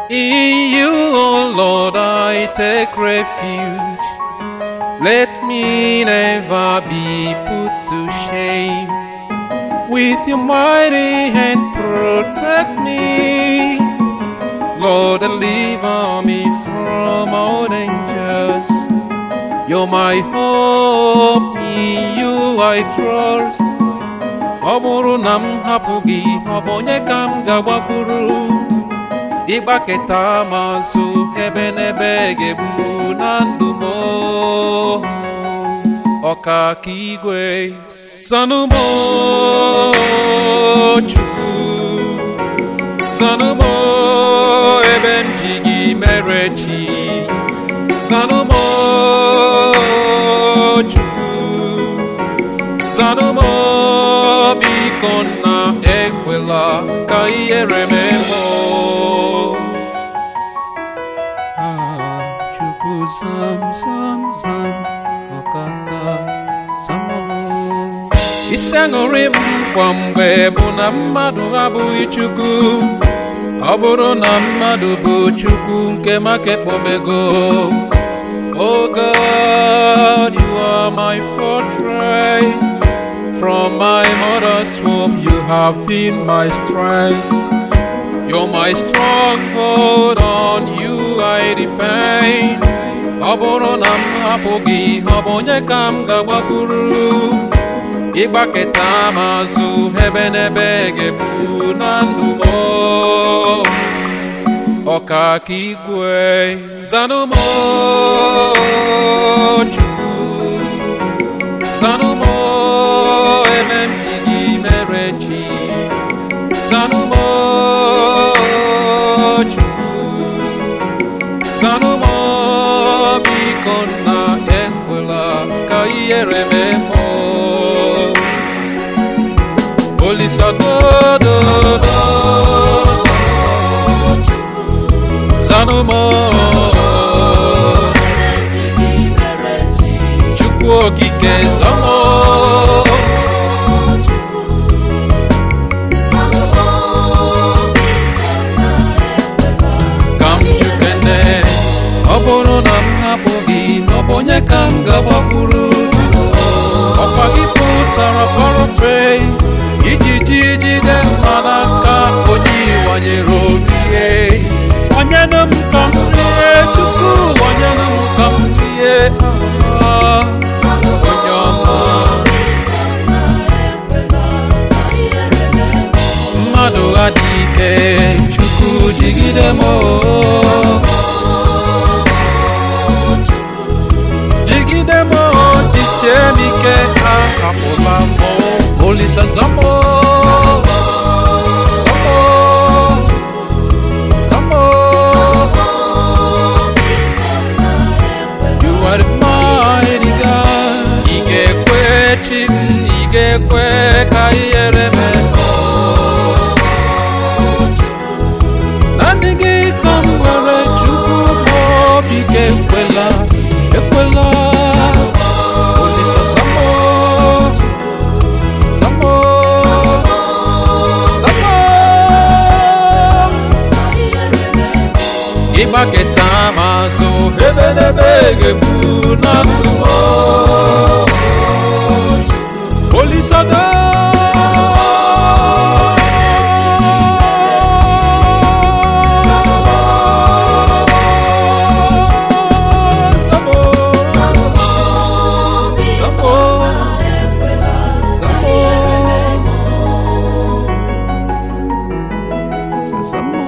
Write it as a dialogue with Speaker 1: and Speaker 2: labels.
Speaker 1: In you, O Lord, I take refuge. Let me never be put to shame. With your mighty hand, protect me. Lord, deliver me from all dangers. You're my hope, in you I trust. Ọ bụrụ na m hapụ gị, ọ bụ onye ka m ga-agbakwuru? Ịgbaketa m azụ ebe n'ebe ga-ebu na ndụ m. Ọka ka igwe, zanụmọ Chukwu. Zanụmọ ebe m ji gị mere chi. Zanụmọ Chukwu. Zanụmọ biko na ekwela ka ihere mee mụ. Ah, Chukwu zam zam zam ọkaka zamọlụ. Isi aṅụrị m kwa mgbe bụ na mmadụ abụghị Chukwu. Ọ bụrụ na mmadụ bụ Chukwu nke maka ekpomego. Oh God, you are my fortress. From my mother's womb, you have been my strength. You're my stronghold, on you I depend. Ọ bụrụ na m hapụ gị, ọ bụ onye ka m ga-agbakwuru? Ịgbaketa m azụ ebe n'ebe ga-ebu na ndụ m. Ọka ka igwe, zanụmọ Chukwu. Zanụmọ ebe m ji gị mere chi. Zanụmọ Chukwu. Zanụmọ biko na ekwela ka ihere mee mụ. Olisa dododo. Zanụmọ Chukwu okike zọmọ. ka m jukene ọ bụrụ na m hapụ gị ọ bụ onye ka m ga-agbakwuru ọkwa gị pụtara parafe iji ji jide mma n'aka onye ịwanyere orie onyenụ m ka m tie chukwu onyenụ m ka m tie ah, onye ọma mmadụ adịghị ike chukwu jigide m oo. jigide m oo, jisie m ike ahapụla m oo. olisa zamo zamo zamo you are the mighty God ị ga-ekwe chi m ị ga-ekwe ka ihere mee na ndị gị ka m nwere chukwu m obi ga-ekwela ekwela olisa zamo zamo zamo ịgbaketa m azụ ebe n'ebe ga-ebu na ndụ m olisa Zamo.